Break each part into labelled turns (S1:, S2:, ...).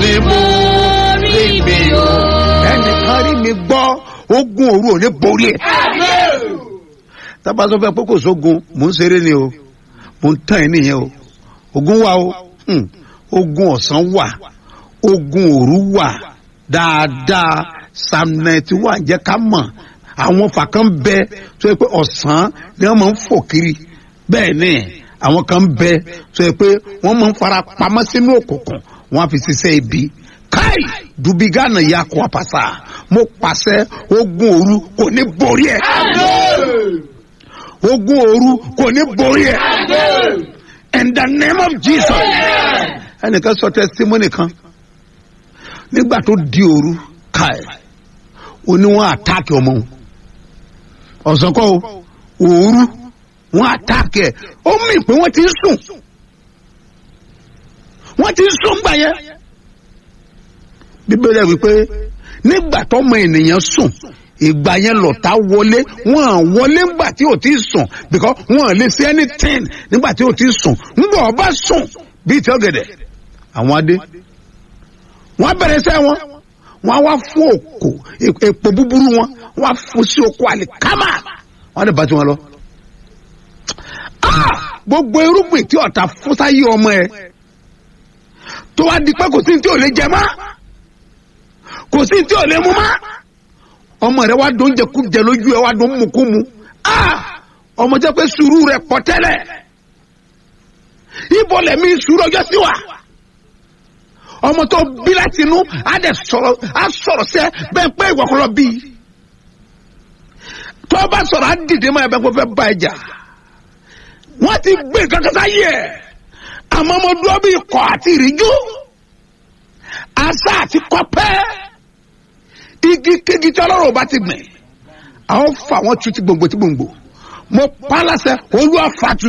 S1: ní borí mi o.
S2: ẹnìkan rí mi gbọ́ ogun òru ò ní borí ẹ̀. tábà sọ fẹ́ pé kò sógun mò ń ṣeré ni o mò ń tàn ẹ́ nìyẹn o ogun wà o hmm, ogun ọ̀sán wà ogun òru wà dáadáa psalm ninety one jẹ́ ká mọ̀ àwọn fàkàn bẹ tó yẹ pé ọ̀sán ni wọ́n máa ń fò kiri bẹ́ẹ̀ ni àwọn kan bẹ tó yẹ pé wọ́n máa ń fara pamọ́ sínú òkùnkùn wọ́n á fi ṣiṣẹ́ ibi káì dubigana ya kó apasa mo pàṣẹ ogun òru kò ní borí ẹ ogun òru kò ní borí ẹ in the name of jesus ẹnìkan sọ testimony kan nígbà tó di òru káì ó ní wọn àtàkì ọmọ òun ọ̀sán kọ́ o òru wọn àtàkì ẹ̀ ó mì pé wọ́n ti ń sùn wọ́n ti ń sùn gbà yẹn bíbélì ẹ̀ wípé nígbà tọ́mọ ènìyàn sùn ìgbà yẹn lọ̀tá wọlé wọn à wọlé ńgbà tí ò ti sùn because wọn à lè ṣe anything nígbà tí ò ti sùn ńgbà ọba sùn bíi tí ọ̀gẹ̀dẹ̀ àwọn adé wọn bẹ̀rẹ̀ sẹ́ wọn wọn wá fún òkò èpò búburú wọn wọn á fún sí oko àlìkámà wọn lè bá tiwọn lọ. Ah! gbogbo irúgbìn tí ọ̀tá fún sáyé ọmọ ẹ tó wá di pé kò sí ní tí ò lè jẹ mọ́ kò sí ní tí ò lè mú mọ́ ọmọ rẹ wá dún jẹkújẹ lójú ẹ wá dún mukumu Ah! ọmọ jẹ pé sùúrù rẹ pọ̀ tẹ́lẹ̀ ibo lẹ̀mí sùúrù ọjọ́ sí wa ọmọ tó bí láti inú á dẹ̀ sọ̀rọ̀ á sọ̀rọ̀ sẹ́ bẹ́ẹ̀ pé ìwọ kọ́ lọ bí tó bá sọ̀rọ̀ á dìde mọ́ ẹ bẹ́ẹ̀ kó fẹ́ bá ẹ jà wọ́n ti gbé kankan sáyé ẹ̀ àmọ́ mo dúró bí ikọ̀ àti ìríjú asá àti kọ́pẹ́ igi kégi tí ọlọ́run bá ti gbìn àwọn fa wọn tu ti gbòǹgbò ti gbòǹgbò mo pa á láṣẹ olúwa fatu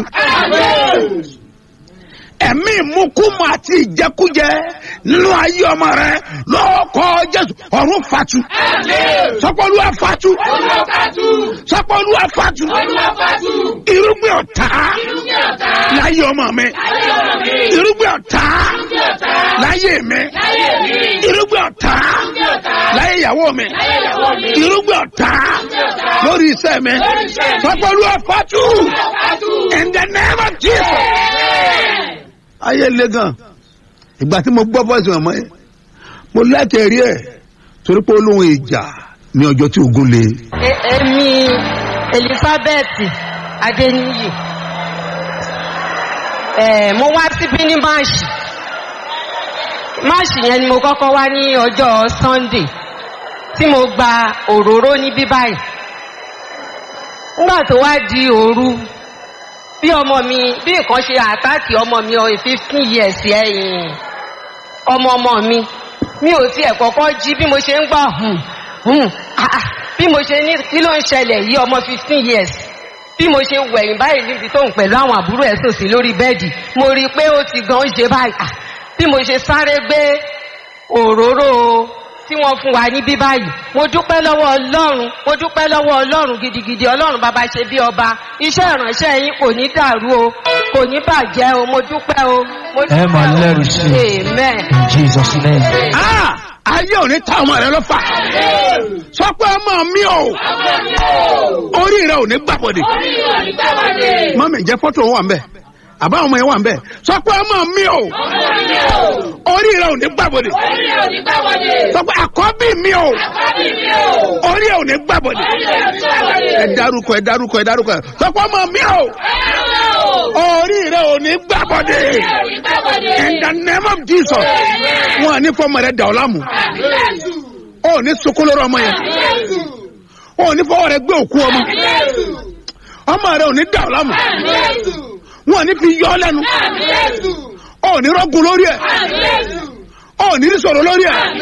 S2: ẹ̀mí ìmúkúmu àti ìjẹkújẹ nínú ayé ọmọ rẹ lọ́kọ́ jésù ọ̀run fatu sọpọ́lúwa fatu sọpọ́lúwa fatu irúgbìn ọ̀tá láyé ọmọ mi irúgbìn ọ̀tá láyé mi irúgbìn ọ̀tá láyé ìyàwó mi irúgbìn ọ̀tá lórí iṣẹ́ mi sọpọ́lúwa fatu in the name of jesus ayé le gan ìgbà tí mo gbọ́ fọ́ọ̀sì ọmọ yẹn mo lẹ́kẹ̀ẹ́ rí ẹ̀ torí pé olóhùn ìjà ní ọjọ́ tí ogun le.
S3: E- èmi elizabeth adeniyi eh, mo wá síbí ní máàṣì máàṣì yẹn ni mo kọ́kọ́ wá ní ọjọ́ sunday tí mo gba òróró níbí báyìí nígbà tó wá di òru bí ọmọ mi bí nǹkan ṣe àtàkì ọmọ mi ọ fifteen years ẹ̀yìn ọmọ ọmọ mi mi ò tiẹ̀ kọ́kọ́ jí bí mo ṣe ń gbà hùn hùn ah, ah, bí mo ṣe ní kí ló ń ṣẹlẹ̀ yìí ọmọ fifteen years bí mo ṣe wẹ̀yìn báyìí níbi tó ń pẹ̀lú àwọn àbúrò ẹ̀ sòsì lórí bẹ́ẹ̀dì mo rí i pé ó ti gan ṣe báyìí ah, bí mo ṣe sáré gbé òróró tí wọ́n fún wa níbí báyìí mo dúpẹ́ lọ́wọ́ ọlọ́run mo dúpẹ́ lọ́wọ́ ọlọ́run gidigidi ọlọ́run bàbá ṣe bí ọba iṣẹ́ ìránṣẹ́ yín kò ní dàrú o kò ní bàjẹ́ o mo dúpẹ́ o mo
S4: Ẹ máa
S3: dúpẹ́ o.
S4: lẹ́rù sí i.
S3: amen.
S4: In Jesus' name.
S2: Ah! ayé ò ní ta ọmọ rẹ lọ́fà sọ pé ọmọ mi ò orí rẹ ò ní gbàbọ̀dẹ̀ mọ́mí jẹ́ fọ́tò wà ń bẹ̀ àbá ọmọ yẹn wà ń bẹ̀ sọ pé ọmọ mi ò orí rẹ ò ní gbàbọ̀dẹ̀ sọ pé àkọ́bí mi ò orí rẹ ò ní gbàbọ̀dẹ̀ ẹ dárúkọ ẹ dárúkọ ẹ dárúkọ sọ pé ọmọ mi ò orí rẹ ò ní gbàbọ̀dẹ̀ in the name of jesus wọn à ní fọmọ rẹ dà ọ lámù ó ní sokolóró ọmọ yẹn ó ní fọwọ́ rẹ gbé òkú ọmọ ọmọ rẹ ò ní dà ọ lámù wọn à ní fi yọ ọ lẹ́nu ó ní rọ́gùn lórí ẹ̀ ó ní sọ̀rọ̀ lórí ẹ̀